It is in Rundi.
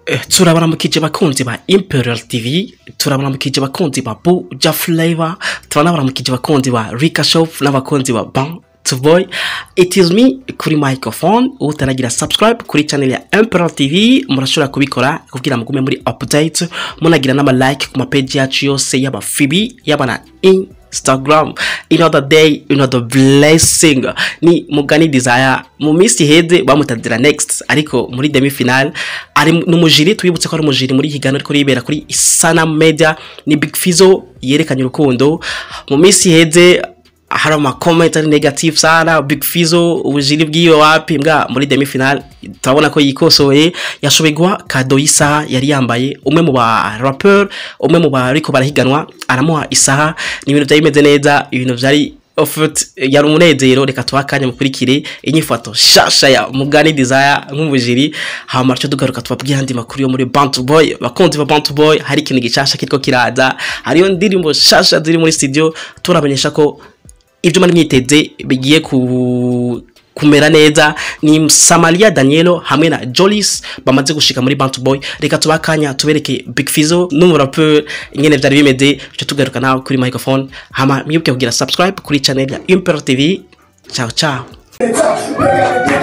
Eh, turabaramukije bakunzi ba imperial tv turabaramukije bakunzi ba buja flavor turanabaramukije bakunzi ba rika shop n'abakunzi ba ban to boy it is me kuri microphone utaragira subscribe kuri channel ya imperial tv murashobora kubikora kugira mugume muri update munagira n'ama like ku mapage yacu yose y'aba fibi y'aba na instagram another day another blessing ni mugani desire mu minsi iheze bamutadira next ariko muri demi final ari n'umujiri twibutse ko ari umujiri muri higano ariko ribera kuri isana media ni big fizo yerekanye urukundo mu minsi iheze hari amakomenti ari negative sana big fizo ubujiri bwiwe wapi mbwa muri demi final turabona ko yikosoye yashoboye guha kado y'isaha yari yambaye umwe mu ba rapper umwe mu bariko barahiganwa aramuha isaha ni ibintu byari bimeze neza ibintu byari ofut yari umunezero reka tuha akanya mukurikire inyifato shasha ya mugani desire nk'umujiri hama cyo tugaruka tubabwira andi makuru yo muri bantu boy bakunzi ba bantu boy hari ikintu gishasha kiriko kiraza hariyo ndirimbo shasha ziri muri studio turamenyesha ko ibyo muri mwiteze bigiye ku kumera neza ni Samaria Danielo hamwe na Jolis bamaze gushika muri Bantu Boy reka tubakanya tubereke Big Fizzo n'umurapper ingene vyari bimeze cyo tugaruka nawe kuri microphone hama mwibuke kugira subscribe kuri channel ya Imperial TV ciao ciao Yeah.